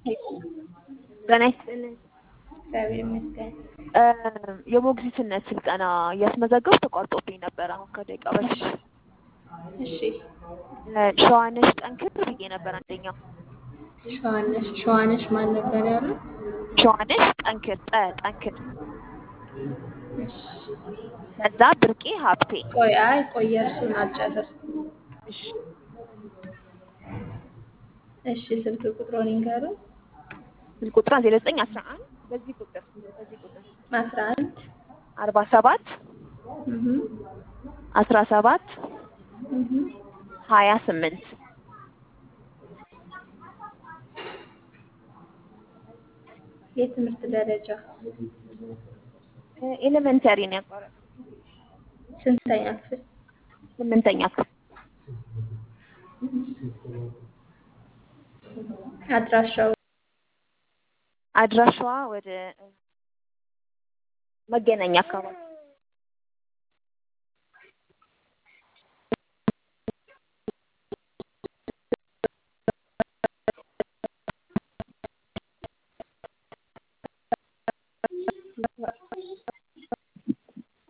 ጤና ይስጥልኝ። እግዚአብሔር ይመስገን። የሞግዚትነት ስልጠና እያስመዘገብኩ ተቋርጦብኝ ነበር አሁን ከደቂቃ በፊት። እሺ ሸዋነሽ ጠንክር ብዬ ነበር አንደኛው። ሸዋነሽ ሸዋነሽ ማን ነበር ያሉ? ሸዋነሽ ጠንክር ጠ ጠንክር እሺ ከዛ ብርቄ ሀብቴ ቆይ አይ ቆይ እርሱን አልጨረስኩም። እሺ እሺ ስልክ ቁጥሩን ይንገሩን። ስልክ ቁጥር ዜሮ ዘጠኝ አስራ አንድ በዚህ ቁጥር በዚህ ቁጥር አስራ አንድ አርባ ሰባት እህ አስራ ሰባት እህ ሀያ ስምንት የትምህርት ደረጃ ኤሌመንተሪ ነው ያቋረጥ ስንተኛ ክፍል? ስምንተኛ ክፍል አድራሻው አድራሻዋ ወደ መገናኛ አካባቢ